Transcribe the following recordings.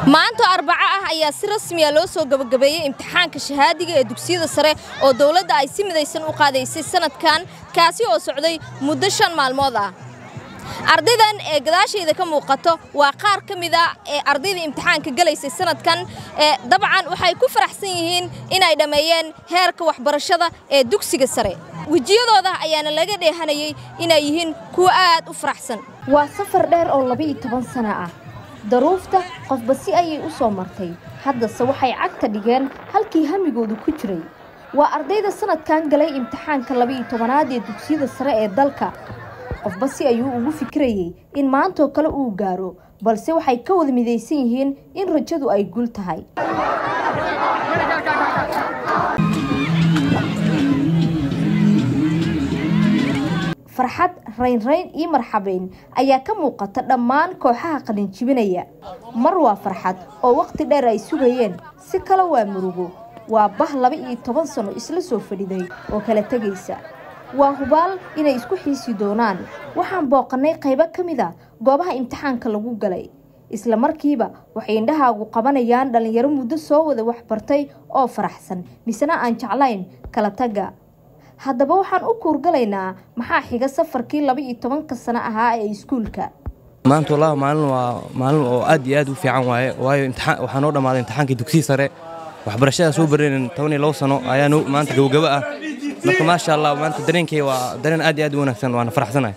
maanta arbaco ah ayaa si rasmiya loo soo gabagabeeyey imtixaanka shahaadiga ee dugsiyada sare oo dowladda ay si midaysan u qaadaysay sanadkan kaasi oo socday muddo shan maalmood ah ardaydan ee gadaashayda ka muuqato waa qaar ka mid a ee ardayda imtixaanka gelaysay sanadkan ee dabcan waxay ku faraxsan yihiin inay dhammeeyeen heerka waxbarashada ee dugsiga sare wejiyadooda ayaana laga dheehanayey inay yihiin kuwo aad u faraxsan waa safar dheer oo laba-iyo toban sano ah daruufta qofba si ayay u soo martay haddase waxay cagta dhigeen halkii hamigoodu ku jiray waa ardayda sanadkan galay imtixaanka laba-iyo tobanaad ee dugsiyada sare ee dalka qofba si ayuu ugu fikirayey in maantoo kale uu gaaro balse waxay ka wada midaysan yihiin in rajadu ay gul tahay farxad raynrayn iyo marxabeyn ayaa ka muuqata dhammaan kooxaha qalinjibinaya mar waa farxad oo waqti dheer ay sugayeen si kale waa murugo waa bah laba iyo toban sano isla soo fadhiday oo kala tegaysa waa hubaal inay isku xiisi doonaan waxaan booqannay qaybo ka mid a goobaha imtixaanka lagu galay isla markiiba waxay indhahaagu qabanayaan dhallinyaro muddo soo wada waxbartay oo faraxsan misena aan jeclayn kala tagga haddaba waxaan u kuurgalaynaa maxaa xiga safarkii laba iyo tobanka sano ahaa ee iskuulka maanta wallahi maalin waa maalin oo aad iyo aad u fiican waaye waayo imtixaan waxaa noo dhammaaday imtixaankii dugsiyi sare waxbarashada soo baranayn toban iyo labo sano ayaa noo maanta gabagabo ah marka maasha allah maanta dareenkay waa dareen aad iyo aad u wanaagsan waana faraxsanahay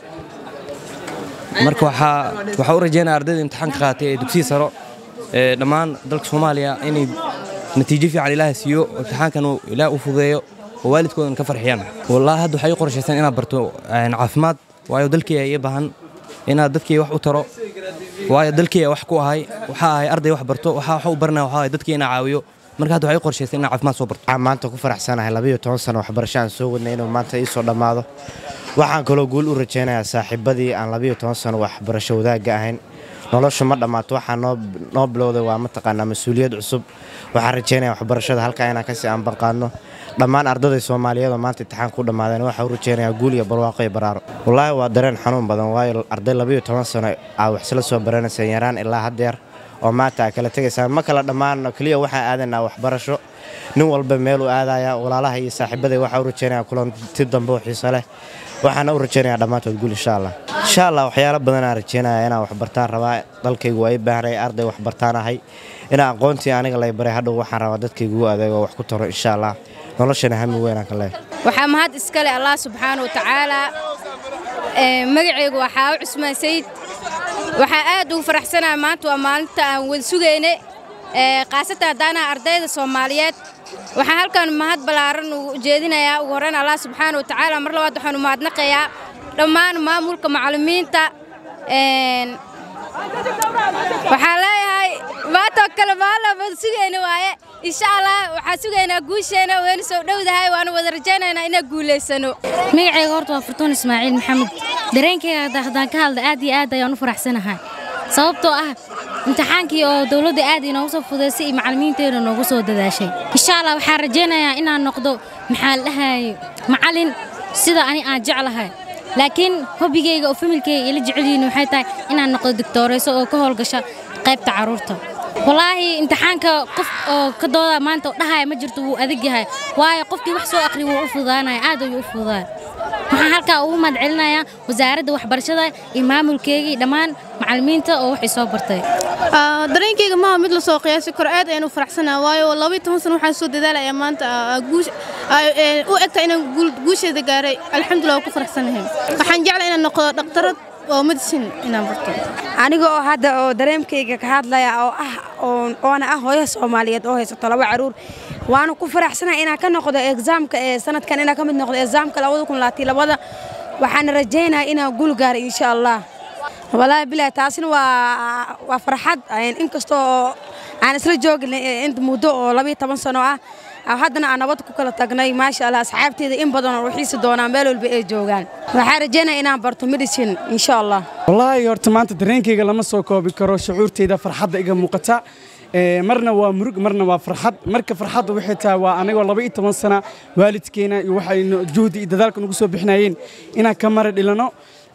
marka waxaa waxaa u rajeynaya ardayda imtixaanka qaatay ee dugsiyi saro ee dhammaan dalka soomaaliya inay natiijo fiican ilaaha siiyo imtixaankan uu ilaah u fudeeyo oo waalidkoodan ka farxiyaan wallaahi hadda waxay u qorshaysan inaad barto caafimaad waayo dalkii ii baahan inaad dadkii wax u taro waayo dalkii wax ku ahay waxaa ahay arday wax barto waxaa wax u baranaya waxaa ahay dadkii inaa caawiyo marka hadda waxay u qorshaysan inaa caafimaad soo barto waxaan maanta ku faraxsanahay labayo toban sano waxbarasho aan soo wadnay inuu maanta ii soo dhammaado waxaan kaloo guul u rajaynayaa saaxiibadii aan labayo toban sano waxbarasho wadaagga ahayn noloshu ma dhammaato waxaa noo bilowday waa mataqaanaa mas-uuliyad cusub waxaan rajaynaya waxbarashada halkaa inaan kasii aanbanqaadno dhammaan ardayda soomaaliyeed oo maanta imtixaanka u dhammaadeen waxaa u rajaynayaa guul iyo barwaaqo iyo baraaro wallaahi waa dareen xanuun badan waayo arday labayo toban sano aa wax isla soo baranayseen yaraan ilaa haddeer oo maanta aa kala tegaysaan ma kala dhammaanno keliya waxaan aadaynaa waxbarasho nin walba meeluu aadaya walaalaha iyo saaxiibaday waxaa u rajaynaya kulanti dambe oo xiiso leh waxaana u rajaynayaa dhammaantood guul insha allah insha allah waxyaalo badanaan rajaynaya inaan waxbartaan rabaa dalkaygu waa ii baahnay arday waxbartaan ahay inaa aqoontii aniga lay baray hadhow waxaan rabaa dadkaygu u adeego wax ku taro insha allah noloshana hami weynaan ka leehay waxaa mahad iskale allah subxaana wa tacaalaa magacaygu waxaa u cusmaan sayid waxaa aad ugu faraxsanaha maanta waa maalinta aan wada sugayne khaasatan haddaanaha ardayda soomaaliyeed waxaan halkan mahad ballaaran ugu jeedinayaa ugu horrayn allah subxaana wa tacaala mar labaad waxaanu mahadnaqayaa dhammaan maamulka macallimiinta waxaan leeyahay maantoo kale maalin wada sugayna waaye insha allah waxaan sugaynaa guusheena wayna soo dhowdahay waana wada rajaynaynaa inaan guulaysano magacayga horta waa furtuun ismaaciil maxamed dareenkayga haddaan ka hadla aad iyo aad ayaan u faraxsanahay sababtoo ah imtixaankii oo dowladda aad inoogu soo fudaysay iyo macallimiinteena noogu soo dadaashay insha allah waxaan rajaynayaa inaan noqdo maxaa la dhahaye macallin sida ani aan jeclahay laakiin hobigayga oo familkayga ila jecel yihiin waxay tahay inaan noqdo digtoorayso oo ka howlgasha qaybta carruurta wallaahi imtixaanka qof oo ka dooda maanta oo dhahaya ma jirto wuu adag yahay waayo qofkii wax soo akhri wuu u fudaanaya aad ayuu u fudaaya waxaan halkaa ugu mahad celinayaa wasaaradda waxbarashada iyo maamulkeygii dhammaan macallimiinta oo waxay soo bartay dareenkayga maaha mid lasoo qiyaasi karo aad ayaan u faraxsanaa waayo labaiy toban sano waxaan soo dadaalaya maanta u egta inaan guusheeda gaaray alxamdulillah waa ku faraxsanahay waxaan jeclaa inaan noqdo dhaktarad oo medicine inaan barto aniga oo hadda oo dareemkayga ka hadlaya oo ah oona ah hooyo soomaaliyeed oo haysato laba caruur waana ku faraxsanahay inaan ka noqdo exaamka ee sanadkan inaan ka mid noqdo exaamka labada kun labaatan labada waxaana rajaynayaa inaan guul gaaro insha allah walaahi bilahi taasina waa waa farxad inkastoo aan isla joogin inta muddo oo labayo toban sano ah haddana aan nabad ku kala tagnay maasha allah asxaabteeda in badan oo waxiisi doonaan meel walba ay joogaan waxaan rajaynaya inaan barto medicine insha allah wallaahi horta maanta dareenkayga lama soo koobi karo shucuurteyda farxadda iga muuqata marna waa murug marna waa farxad marka farxadda waxay tahay waa anigoo laba iyo toban sana waalidkeena iyo waxay juhdi iyo dadaalka nagu soo bixinayeen inaan ka mara dhilano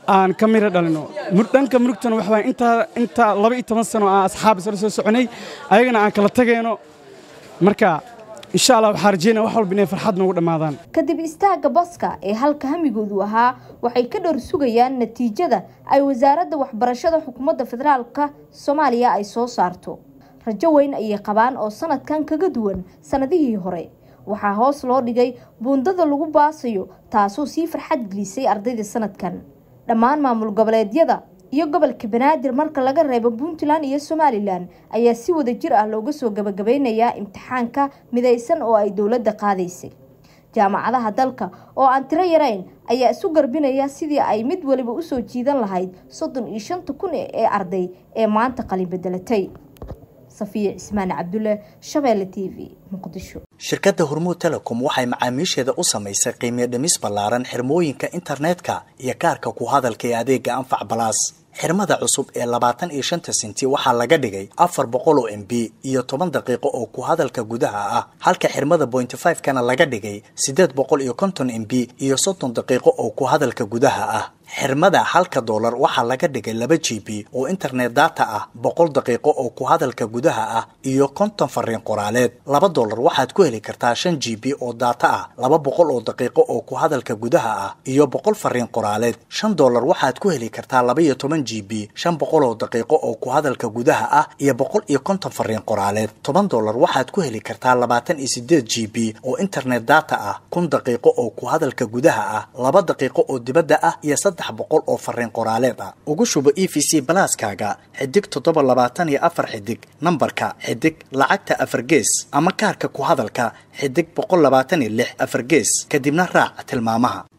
aan ka miro dhalino dhanka murugtana waxa waay intaa intaa laba iyo toban sano aan asxaab isla soo soconay ayagana aan kala tagayno marka insha allah waxaa rajeynaya wax walba inay farxad noogu dhammaadaan kadib istaagga baska ee halka hamigoodu ahaa waxay ka dhowr sugayaan natiijada ay wasaaradda waxbarashada xukuumadda federaalka soomaaliya ay soo saarto rajo weyn ayay qabaan oo sanadkan kaga duwan sanadihii hore waxaa hoos loo dhigay buundada lagu baasayo taasoo sii farxad gelisay ardayda sanadkan dhammaan maamul goboleedyada iyo gobolka banaadir marka laga reebo puntland iyo somalilan ayaa si wada jir ah looga soo gabagabeynayaa imtixaanka midaysan oo ay dowladda qaadaysay jaamacadaha dalka oo aan tiro yarayn ayaa isu garbinaya sidii ay mid waliba usoo jiidan lahayd soddon iyo shanta kun ee arday ee maanta qalin bedelatay safiya cismaan cabdulle shabeelle t v muqdisho shirkadda hormuud telecom waxay macaamiisheeda u samaysay qiimiyo dhimis ballaaran xirmooyinka internetka iyo kaarka ku hadalka ee adeega anfac balaas xirmada cusub ee labaatan iyo shanta senti waxaa laga dhigay afar boqol oo m b iyo toban daqiiqo oo ku hadalka gudaha ah halka xirmada bointy five kana laga dhigay siddeed boqol iyo konton m b iyo soddon daqiiqo oo ku hadalka gudaha ah xirmada halka doolar waxaa laga dhigay laba g b oo internet data ah boqol daqiiqo oo ku hadalka gudaha ah iyo konton fariin qoraaleed laba doolar waxaad ku heli kartaa shan g b oo data ah laba boqol oo daqiiqo oo ku hadalka gudaha ah iyo boqol fariin qoraaleed shan doolar waxaad ku heli kartaa laba iyo toban g b shan boqol oo daqiiqo oo ku hadalka gudaha ah iyo boqol iyo konton fariin qoraaleed toban doolar waxaad ku heli kartaa labaatan iyo sideed g b oo internet data ah kun daqiiqo oo ku hadalka gudaha ah laba daqiiqo oo dibadda ah iyo saddex boqol oo fariin qoraaleed ah ugu shubo e v c balaaskaaga xidig toddoba labaatan iyo afar xidig nambarka xidig lacagta afar gees ama kaarka ku hadalka xidig boqol labaatan iyo lix afar gees kadibna raac tilmaamaha